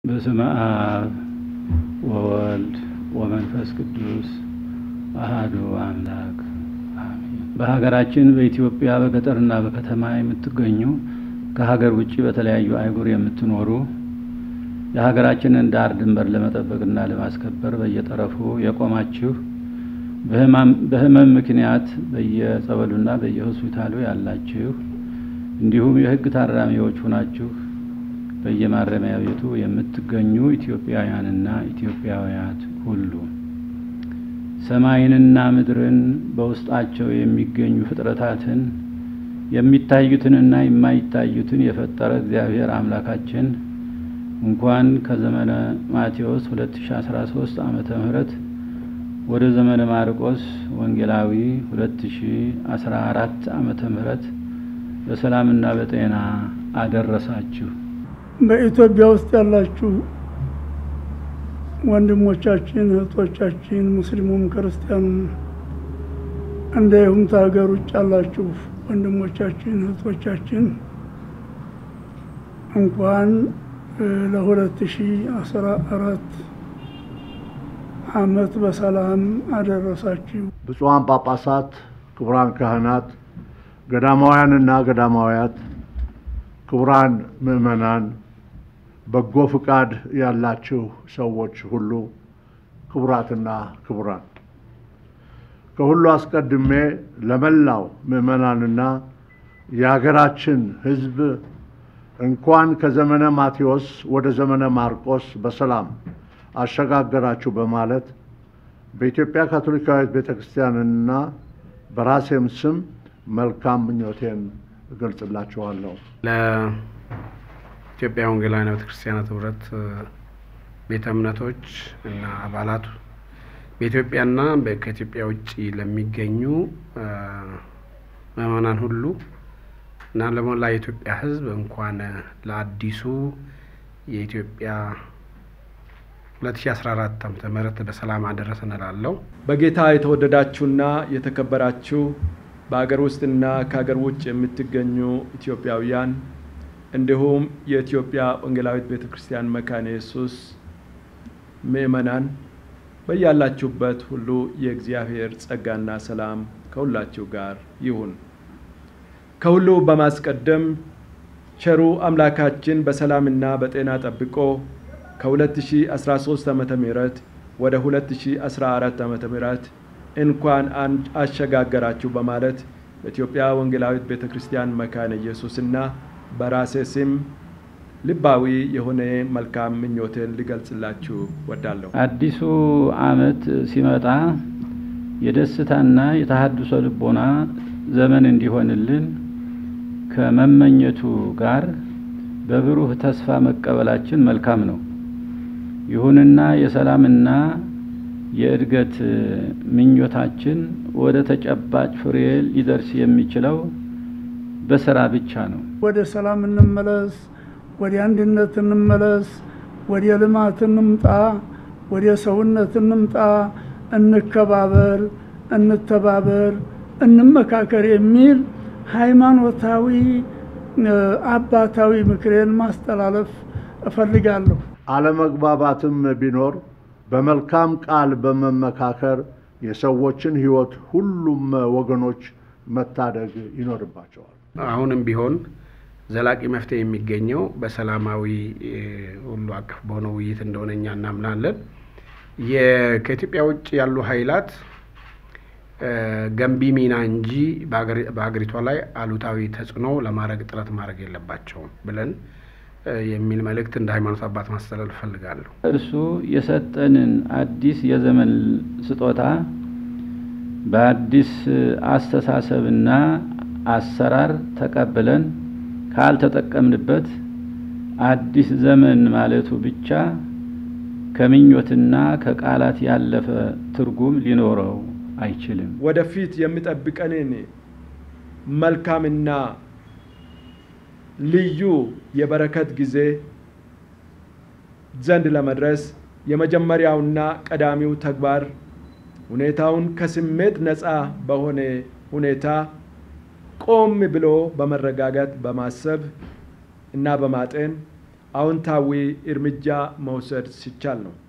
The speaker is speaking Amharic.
በስመ አብ ወወልድ ወመንፈስ ቅዱስ አሃዱ አምላክ አሜን። በሀገራችን በኢትዮጵያ በገጠርና በከተማ የምትገኙ ከሀገር ውጭ በተለያዩ አህጉር የምትኖሩ የሀገራችንን ዳር ድንበር ለመጠበቅና ለማስከበር በየጠረፉ የቆማችሁ በሕመም ምክንያት በየጸበሉና በየሆስፒታሉ ያላችሁ እንዲሁም የሕግ ታራሚዎች ሆናችሁ በየማረሚያ ቤቱ የምትገኙ ኢትዮጵያውያንና ኢትዮጵያውያት ሁሉ ሰማይንና ምድርን በውስጣቸው የሚገኙ ፍጥረታትን የሚታዩትንና የማይታዩትን የፈጠረ እግዚአብሔር አምላካችን እንኳን ከዘመነ ማቴዎስ 2013 ዓመተ ምህረት ወደ ዘመነ ማርቆስ ወንጌላዊ 2014 ዓመተ ምህረት በሰላምና በጤና አደረሳችሁ። በኢትዮጵያ ውስጥ ያላችሁ ወንድሞቻችን፣ እህቶቻችን ሙስሊሙም ክርስቲያኑም እንዲሁም ከሀገር ውጭ ያላችሁ ወንድሞቻችን እህቶቻችን እንኳን ለሁለት ሺ አስራ አራት አመት በሰላም አደረሳችሁ። ብፁዓን ጳጳሳት፣ ክቡራን ካህናት፣ ገዳማውያንና ገዳማውያት፣ ክቡራን ምእመናን፣ በጎ ፍቃድ ያላችሁ ሰዎች ሁሉ፣ ክቡራትና ክቡራን፣ ከሁሉ አስቀድሜ ለመላው ምእመናንና የሀገራችን ሕዝብ እንኳን ከዘመነ ማቴዎስ ወደ ዘመነ ማርቆስ በሰላም አሸጋገራችሁ በማለት በኢትዮጵያ ካቶሊካዊት ቤተ ክርስቲያንና በራሴም ስም መልካም ምኞቴን እገልጽላችኋለሁ። ለኢትዮጵያ ወንጌላውያን ቤተ ክርስቲያናት ህብረት ቤተ እምነቶች እና አባላቱ በኢትዮጵያና ከኢትዮጵያ ውጭ ለሚገኙ ምዕመናን ሁሉ እና ለሞላ የኢትዮጵያ ህዝብ እንኳን ለአዲሱ የኢትዮጵያ 2014 ዓመተ ምህረት በሰላም አደረሰን እላለሁ። በጌታ የተወደዳችሁና የተከበራችሁ በሀገር ውስጥና ከሀገር ውጭ የምትገኙ ኢትዮጵያውያን እንዲሁም የኢትዮጵያ ወንጌላዊት ቤተ ክርስቲያን መካነ ኢየሱስ ምእመናን በያላችሁበት ሁሉ የእግዚአብሔር ጸጋና ሰላም ከሁላችሁ ጋር ይሁን። ከሁሉ በማስቀደም ቸሩ አምላካችን በሰላምና በጤና ጠብቆ ከ2013 ዓመተ ምህረት ወደ 2014 ዓመተ ምህረት እንኳን አሸጋገራችሁ በማለት በኢትዮጵያ ወንጌላዊት ቤተ ክርስቲያን መካነ ኢየሱስና በራሴ ስም ልባዊ የሆነ መልካም ምኞቴን ሊገልጽላችሁ ወዳለሁ። አዲሱ ዓመት ሲመጣ የደስታና የተሃድሶ ልቦና ዘመን እንዲሆንልን ከመመኘቱ ጋር በብሩህ ተስፋ መቀበላችን መልካም ነው። ይሁንና የሰላምና የእድገት ምኞታችን ወደ ተጨባጭ ፍሬ ሊደርስ የሚችለው በስራ ብቻ ነው። ወደ ሰላም እንመለስ፣ ወደ አንድነት እንመለስ፣ ወደ ልማት እንምጣ፣ ወደ ሰውነት እንምጣ፣ እንከባበር፣ እንተባበር፣ እንመካከር የሚል ሃይማኖታዊ አባታዊ ምክሬን ማስተላለፍ እፈልጋለሁ። አለመግባባትም ቢኖር በመልካም ቃል በመመካከር የሰዎችን ሕይወት ሁሉም ወገኖች መታደግ ይኖርባቸዋል። አሁንም ቢሆን ዘላቂ መፍትሄ የሚገኘው በሰላማዊ ሁሉ አቀፍ በሆነ ውይይት እንደሆነ እኛ እናምናለን። ከኢትዮጵያ ውጭ ያሉ ኃይላት ገንቢ ሚና እንጂ በሀገሪቷ ላይ አሉታዊ ተጽዕኖ ለማድረግ ጥረት ማድረግ የለባቸውም ብለን የሚል መልእክት እንደ ሃይማኖት አባት ማስተላለፍ እፈልጋለሁ። እርሱ የሰጠንን አዲስ የዘመን ስጦታ በአዲስ አስተሳሰብና አሰራር ተቀብለን ካልተጠቀምንበት አዲስ ዘመን ማለቱ ብቻ ከምኞትና ከቃላት ያለፈ ትርጉም ሊኖረው አይችልም። ወደፊት የሚጠብቀንን መልካምና ልዩ የበረከት ጊዜ ዘንድ ለመድረስ የመጀመሪያውና ቀዳሚው ተግባር ሁኔታውን ከስሜት ነፃ በሆነ ሁኔታ ቆም ብሎ በመረጋጋት በማሰብ እና በማጤን አዎንታዊ እርምጃ መውሰድ ሲቻል ነው።